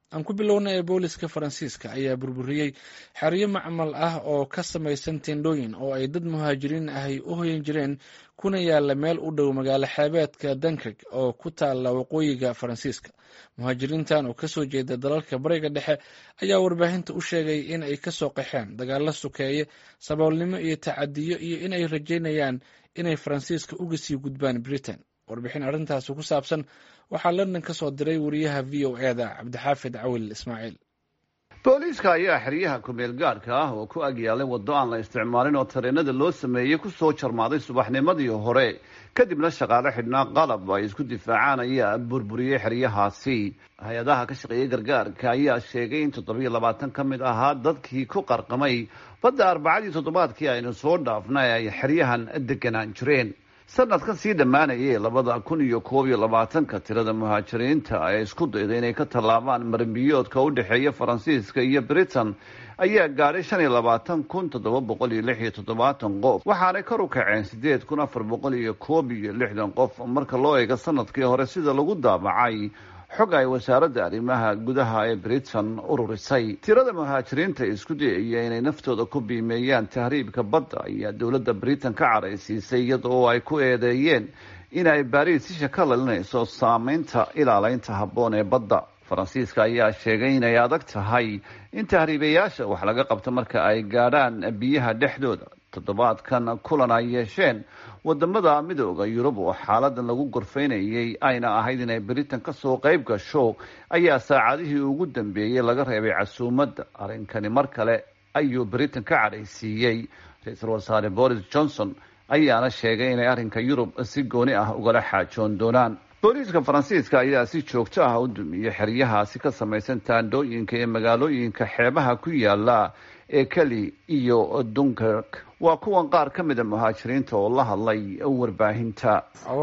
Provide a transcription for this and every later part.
aan ku bilownay booliska faransiiska ayaa burburiyey xeryo macmal ah oo ka samaysan tendhooyin oo ay dad muhaajiriin ahy u hoyan jireen kuna yaala meel u dhow magaalo xeebeedka dunkirk oo ku taala waqooyiga faransiiska muhaajiriintan oo kasoo jeeda dalalka bariga dhexe ayaa warbaahinta u sheegay in ay kasoo qaxeen dagaalo sukeeye saboolnimo iyo tacadiyo iyo in ay rajeynayaan inay faransiiska uga sii gudbaan britain warbixin arrintaasi ku saabsan waxaa london ka soo diray wariyaha v o e da cabdixaafid cawil ismaaciil booliiska ayaa xeryaha kumeel gaadhka ah oo ku agyaalay waddo aan la isticmaalin oo tareenada loo sameeyey kusoo jarmaaday subaxnimadii hore kadibna shaqaale xidhnaa qalab ay isku difaacaan ayaa burburiyey xeryahaasi hay-adaha ka shaqeeyay gargaarka ayaa sheegay in toddobiyo labaatan ka mid ahaa dadkii ku qarqamay badda arbacadii toddobaadkii aynu soo dhaafnay ay xeryahan deganaan jireen sanadkan sii dhammaanayay labada kun iyo koob iyo labaatanka tirada muhaajiriinta ee isku dayda inay ka tallaabaan marimbiyoodka u dhexeeya faransiiska iyo britain ayaa gaadhay shan iyo labaatan kun toddoba boqol iyo lix iyo toddobaatan qof waxaanay kor u kaceen sideed kun afar boqol iyo koob iyo lixdan qof marka loo eego sanadkii hore sida lagu daabacay xog ay wasaaradda arrimaha gudaha ee britain ururisay tirada muhaajiriinta isku dayaya inay naftooda ku biimeeyaan tahriibka badda ayaa dowladda britain ka caraysiisay iyada oo ay ku eedeeyeen in ay baariis isha ka lalinayso saameynta ilaaleynta habboon ee badda faransiiska ayaa sheegay inay adag tahay in tahriibayaasha wax laga qabto marka ay gaadhaan biyaha dhexdooda toddobaadkan kulan ay yeesheen wadamada midooda yurub oo xaaladan lagu gorfaynayay ayna ahayd inay britain kasoo qayb gasho ayaa saacadihii ugu dambeeyey laga reebay casuumadda arrinkani mar kale ayuu britain ka cadhaysiiyey ra-iisul wasaare boris johnson ayaana sheegay inay arrinka yurub si gooni ah ugala xaajoon doonaan booliiska faransiiska ayaa si joogto ah u dumiyey xeryahaasi ka samaysan taandhooyinka ee magaalooyinka xeebaha ku yaala ee keli iyo dunkirk waa kuwan qaar ka mida muhaajiriinta oo la hadlay warbaahinta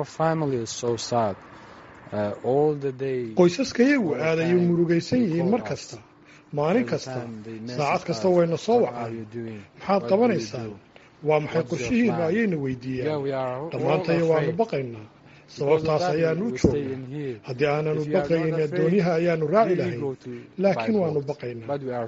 qoysaskayagu aad ayay murugaysan yihiin mar kasta maalin kasta saacad kasta wayna soo wacaan maxaad qabanaysaan waa maxay qorshihiinu ayayna weydiiyaan dhammaantayo waanu baqaynaa sababtaas ayaanu u joognaa haddii aananu baqayn addoonyaha ayaanu raaci lahayn laakiin waanu baqaynaa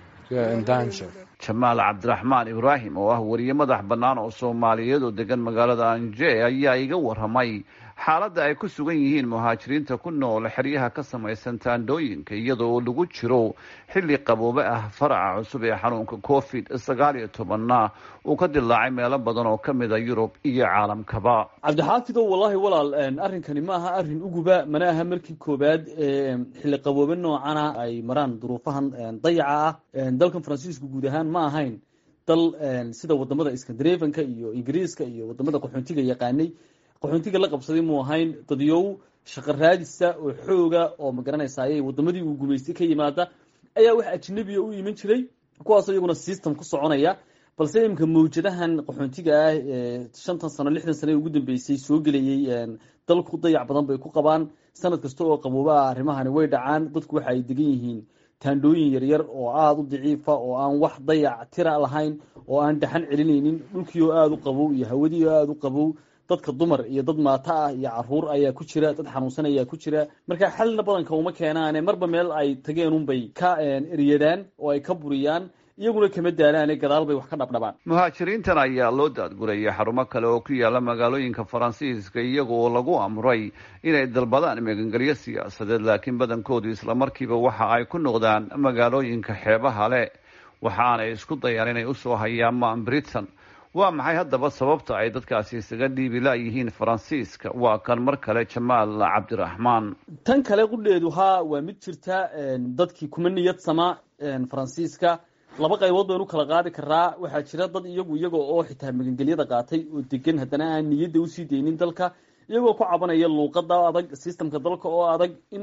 jamaal cabdiraxmaan ibraahim oo ah wariye madax bannaan oo soomaaliyeed oo degan magaalada anje ayaa iga warramay xaaladda ay ku sugan yihiin muhaajiriinta ku nool xeryaha ka samaysan taandhooyinka iyadoo lagu jiro xilli qaboobe ah faraca cusub ee xanuunka covid sagaal iyo tobanna uu ka dilaacay meelo badan oo ka mida yurub iyo caalamkaba cabdixaafido wallaahi walaal arrinkani ma aha arrin uguba mana aha markii koobaad xilli qaboobe noocana ay maraan duruufahan dayaca ah dalkan faransiisku guud ahaan ma ahayn dal sida wadamada skandinafanka iyo ingiriiska iyo wadamada qaxoontiga yaqaanay qaxoontiga la qabsaday muu ahayn dadyow shaqo raadisa oo xooga oo magaranaysaay wadamadii uu gumaystay ka yimaada ayaa wax ajnabiya u iman jiray kuwaasoo iyaguna system ku soconaya balse imika mawjadahan qaxoontiga ah ee shantan sano lixdan sano ee ugu dambeysay soo gelayay dalku dayac badan bay ku qabaan sanad kasta oo qabooba ah arrimahani way dhacaan dadku waxa ay degan yihiin taandhooyin yaryar oo aada u daciifa oo aan wax dayac tira lahayn oo aan dhaxan celinaynin dhulkii oo aada u qabow iyo hawadii oo aada u qabow dadka dumar iyo dad maato ah iyo caruur ayaa ku jira dad xanuunsan ayaa ku jira marka xalina badanka uma keenaane marba meel ay tageen unbay ka eryadaan oo ay ka buriyaan iyaguna kama daalaane gadaal bay wax ka dhabdhabaan muhaajiriintan ayaa loo daadgurayay xarumo kale oo ku yaala magaalooyinka faransiiska iyagoo lagu amray inay dalbadaan magangelyo siyaasadeed laakiin badankoodu islamarkiiba waxa ay ku noqdaan magaalooyinka xeebaha leh waxaanay isku dayaan inay usoo hayaamaan britain waa maxay haddaba sababta ay dadkaasi isaga dhiibi layihiin faransiiska waa kan mar kale jamaal cabdiraxmaan tan kale qudheedu haa waa mid jirta dadkii kuma niyad sama faransiiska laba qaybood baynu kala qaadi karaa waxaa jira dad iyagu iyaga oo xitaa magangelyada qaatay oo degan haddana aan niyadda usii deynin dalka iyagoo ku cabanaya luuqada adag systemka dalka oo adag in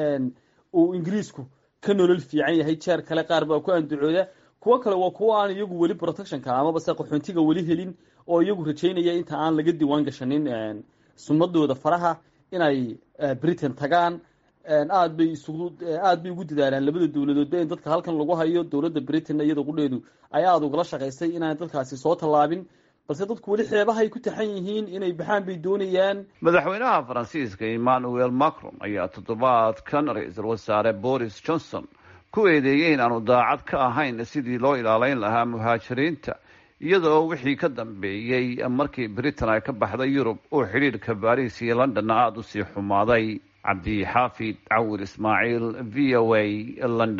uu ingiriisku ka nolol fiican yahay jeer kale qaar baa ku andacooda kuwo kale waa kuwo aan iyagu weli protectionka amaba se qaxoontiga weli helin oo iyagu rajaynaya inta aan laga diiwaan gashanin sumadooda faraha inay britain tagaan aad bay isugu aad bay ugu dadaalaan labada dowladoodba in dadka halkan lagu hayo dowladda britain iyada qudheedu ay aada ugala shaqaysay inaan dadkaasi soo tallaabin balse dadku weli xeebahay ku taxan yihiin inay baxaan bay doonayaan madaxweynaha faransiiska emmanuel macron ayaa toddobaadkan ra-iisul wasaare boris johnson ku eedeeyey in aanu daacad ka ahayn sidii loo ilaaleyn lahaa muhaajiriinta iyadoo wixii ka dambeeyey markii britain ay ka baxday yurub uu xidhiidhka baris iyo londonna aada u sii xumaaday cabdi xaafid cawir ismaaciil v o a london